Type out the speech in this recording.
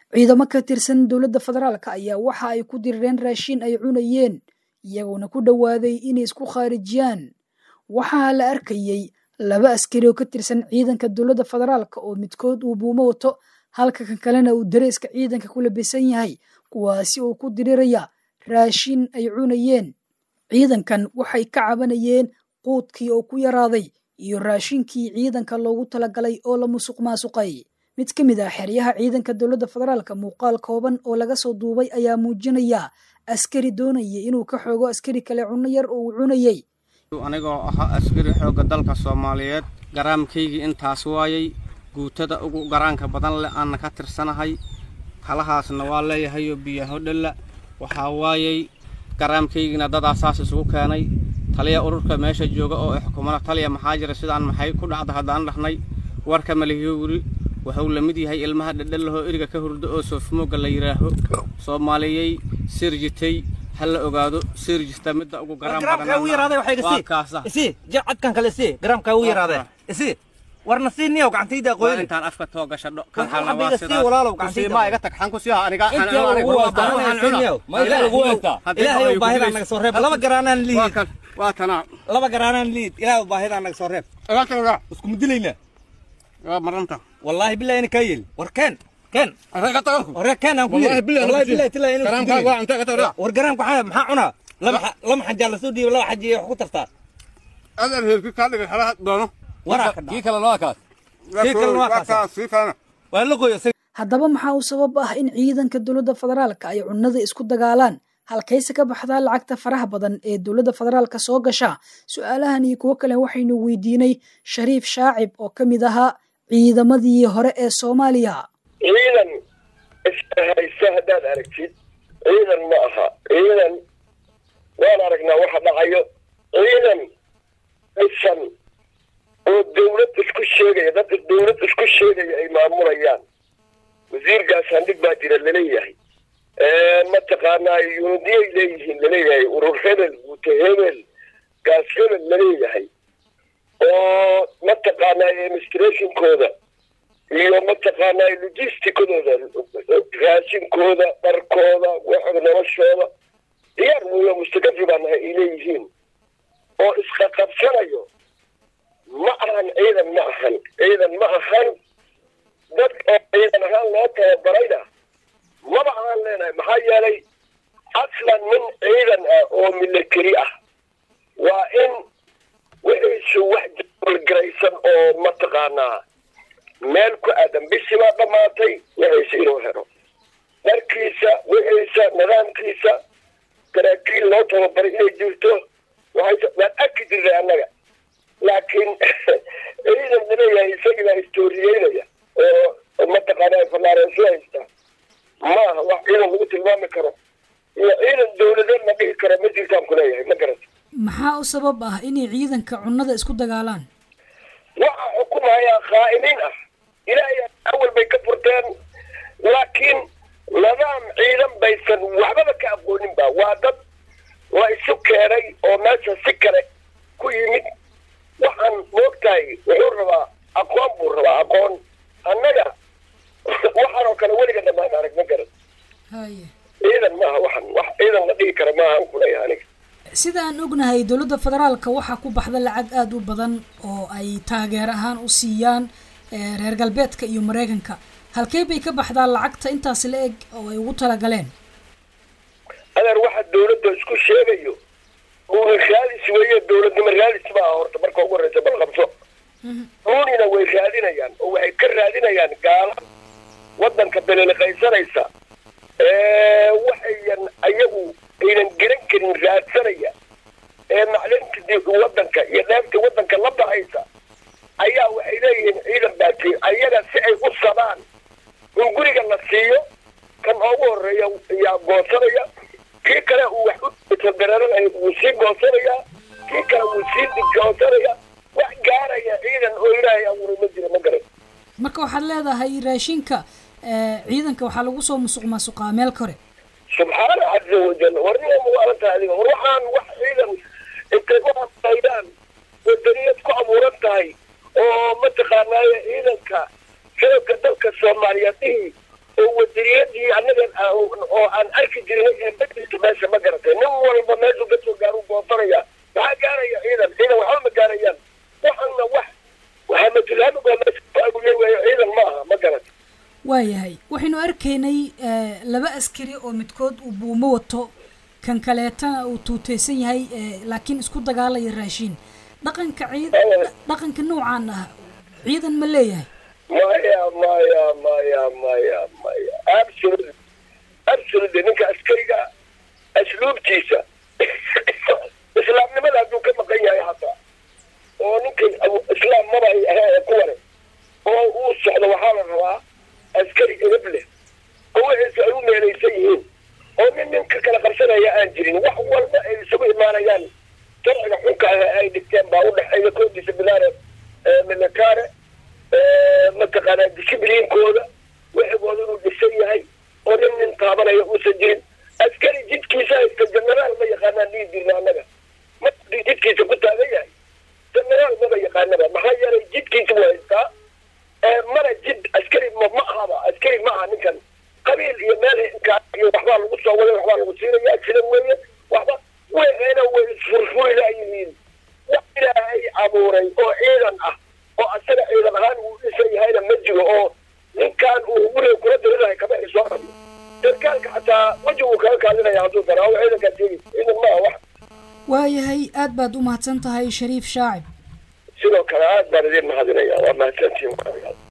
ciidamo ka tirsan dowladda federaalka ayaa waxa ay ku dirireen raashin ay cunayeen iyagoona ku dhowaaday inay isku khaarijiyaan waxaa la arkayey laba askari oo ka tirsan ciidanka dowladda federaalka oo midkood uu buumo wato halka kan kalena uu dareeska ciidanka ku labisan yahay kuwaasi oo ku diriraya raashin ay cunayeen ciidankan waxay ka cabanayeen quudkii oo ku yaraaday iyo raashinkii ciidanka loogu talagalay oo la musuq maasuqay mid ka mid ah xeryaha ciidanka dowladda federaalka muuqaal kooban oo laga soo duubay ayaa muujinaya askari doonaya inuu ka xoogo askari kale cunno yar oo uu cunayey anigoo ahaa askari xoogga dalka soomaaliyeed garaamkaygii intaas waayay guutada ugu garaanka badan leh aanna ka tirsanahay halahaasna waa leeyahayoo biyaho dhalla waxaa waayay garaamkaygiina dadaa saas isugu keenay taliya ururka meesha jooga oo xukumada taliya maxaa jira sidaan maxay ku dhacda haddaan dhahnay warka malihiyo wuri wuxuu la mid yahay ilmaha dhadhalahoo eriga ka hurdo oo soofmoogga la yidhaaho soomaaliyey sirjitay ha la ogaado sirjista midda ugu garaan cadkan kale si garaamkaa ugu yaraadee isi warna sii niyow gacantayda qoyni intaan afka too gashadho Kan xabbiga sii walaalow gacantayda. kusiimaa iga tag xan ku siiha aniga ilaahay u baahidaan naga soo reeb laba garaanaan liid waa tanaa laba garaanaan liid ilaahay u baahidaan naga soo reeb isku mudilayna waa maranta wallaahi billahi ina kaa yeli war keen keen hore keen aan ku yiri wallahi billahi tilaa inuu isku dilay. war garaamka maxaa maxaa cunaa laba xa- laba xajaa lasoo dhiibay laba xaji wax ku tartaa adeer heerki kaa dhigay xalaha doono waraa ka kii dhaca kalena waa kaas Kii kalena waa kaas. sii kalena waa la gooyo haddaba maxaa u sabab ah in ciidanka dowladda federaalka ay cunnada isku dagaalaan halkayse ka baxdaa lacagta faraha badan ee dowladda federaalka soo gasha su-aalahan iyo kuwo kale waxaynu weydiinay shariif shaacib oo ka mid ahaa ciidamadii hore ee soomaaliya ciidan ishaysa haddaad aragtid ciidan ma aha ciidan waan aragnaa waxa dhacayo ciidan dhisan oo dawlad isku sheegaya dad dawlad isku sheegaya ay maamulayaan wasiir gaashaandhig baa jira laleeyahay mataqaanaa yunidiyay leeyihiin laleeyahay urur hebel guute hebel gaas hebel laleeyahay oo mataqaanaa administrationkooda iyo mataqaanaa logisticadooda raashinkooda dharkooda waxooda noloshooda diyaar weeyo mustakafi baa nahay ay leeyihiin oo isqaqabsanayo ma ahan ciidan ma ahan ciidan ma ahan dad oo ciidan ahaan loo tababarayna maba ahaan leenahay maxaa yeelay aslan nin ciidan ah oo military ah waa in wixiisu wax jawalgaraysan oo mataqaanaa meel ku aadan bishii baa dhammaatay wixiisa inuu helo dharkiisa wixiisa nidaamkiisa saraakiil loo tababaray inay jirto waxay waan arki jirnay annaga laakiin ciidan laleeyahay isagii baa istoriyeynaya oo mataqaanaa fanaareesu haysta maaha wax ciidan lagu tilmaami karo iyo ciidan dawladeed la dhihi karo ma jirtaan kuleeyahay ma garata maxaa u sabab ah inay ciidanka cunnada isku dagaalaan waxa xukumayaa khaa'imiin ah ilaahay awal bay ka furteen laakiin nidaam ciidan baysan waxbaba ka aqoonin ba waa dad la isu keenay oo meesha si kale ku yimid waxaan moogtahay wuxuu rabaa aqoon buu rabaa aqoon annaga waxaan oo kale weliga dhammaan arag ma garan haye ciidan maaha waxan wax ciidan la dhihi kara maaha an kuleeyahay aniga sida aan ognahay dowladda federaalka waxaa ku baxda lacag aada u badan oo ay taageer ahaan u siiyaan eh, reer galbeedka iyo maraykanka halkee bay ka baxdaa lacagta intaas la eg oo ay ugu talagaleen adeer waxa dawladda isku sheegayo uuna raadis weeye dawladnimo raadis maaha horta marka ugu horreysa bal qabso ruunina way raadinayaan oo waxay ka raadinayaan gaala waddanka beleliqaysanaysa waxayan ayagu aynan garan karin raadsanaya ee maclinta di- waddanka iyo dheefta waddanka la baxaysa ayaa waxay leeyihiin ciidan baati ayaga si ay u sabaan in guriga la siiyo kan ugu horeeya ayaa goosanaya kii kale uu wax u tagararanayo wuu sii goosanayaa kii kale wuu sii digoosanaya wax gaaraya ciidan oo ilaahay abuuray ma jira ma garan marka waxaad leedahay raashinka eh, ciidanka waxaa lagu soo musuq maasuqaa meel kore subxaana caza wajal war nin muwaalan tahay adiga war waxaan wax ciidan intay u hadlaydaan wadaniyad ku abuuran tahay oo mataqaanaaye ciidanka shacabka dalka soomaaliyeed dhihi oo wadaniyad ciidankii annaga oo aan arki jirnay ee majliska meesha ma garatay nin walba meeshuu kasoo gaaru goosanaya maxaa gaaraya ciidan ciidan waxba ma gaarayaan waxana wax waxaa matulhaami baa meesha ku aguley waayo ciidan ma aha ma garatay waayahay waxaynu arkaynay laba askari oo midkood uu buumo wato kan kaleetana uu tuuteysan yahay laakiin isku dagaalaya raashiin dhaqanka ciid dhaqanka noocaan ah ciidan ma leeyahay maya maya maya maya maya absolutely absolutely ninka askariga asluubtiisa islaamnimada hadduu ka maqan yahay hataa oo ninka islaam maba ay ahee kuwane oo uu socdo waxaa la rabaa askari edab leh oo wixiisu ay u meelaysan yihiin oo nin nin ka kala qabsanaya aan jirin wax walba ay isugu imaanayaan sharciga xunka ah ay dhigteen baa u dhexeeya koodiisa bilaare militare mataqaanaa dishibliinkooda wixigooda inuu dhisan yahay oo nin nin taabanaya uusan jirin askari jidkiisa haysta genaraal ma yaqaanaan dhihi jirna annaga markii jidkiisa ku taagan yahay genaraal maba yaqaanaba maxaa yeelay jidkiisa waa haystaa mana jid askari ma ma ahaba askari ma aha ninkan qabiil iyo meel hinkaa iyo waxbaa lagu soo waday waxbaa lagu siinaya sida weeye waxba weena way isfurfuri laayihiin wax ilaahay abuuray oo ciidan ah oo asaga ciidan ahaan uu dhisan yahayna ma jiro oo ninkan uu guriga kula dirinahay kama ay soo rabi sarkaalka xataa weji uu kaga kaadinaya hadduu daraawo ciidankaa sheegi ciidan ma aha wax waayahay aad baad u mahadsan tahay shariif shaacib sidoo kale aad baan idin mahadinaya waa mahadsantihin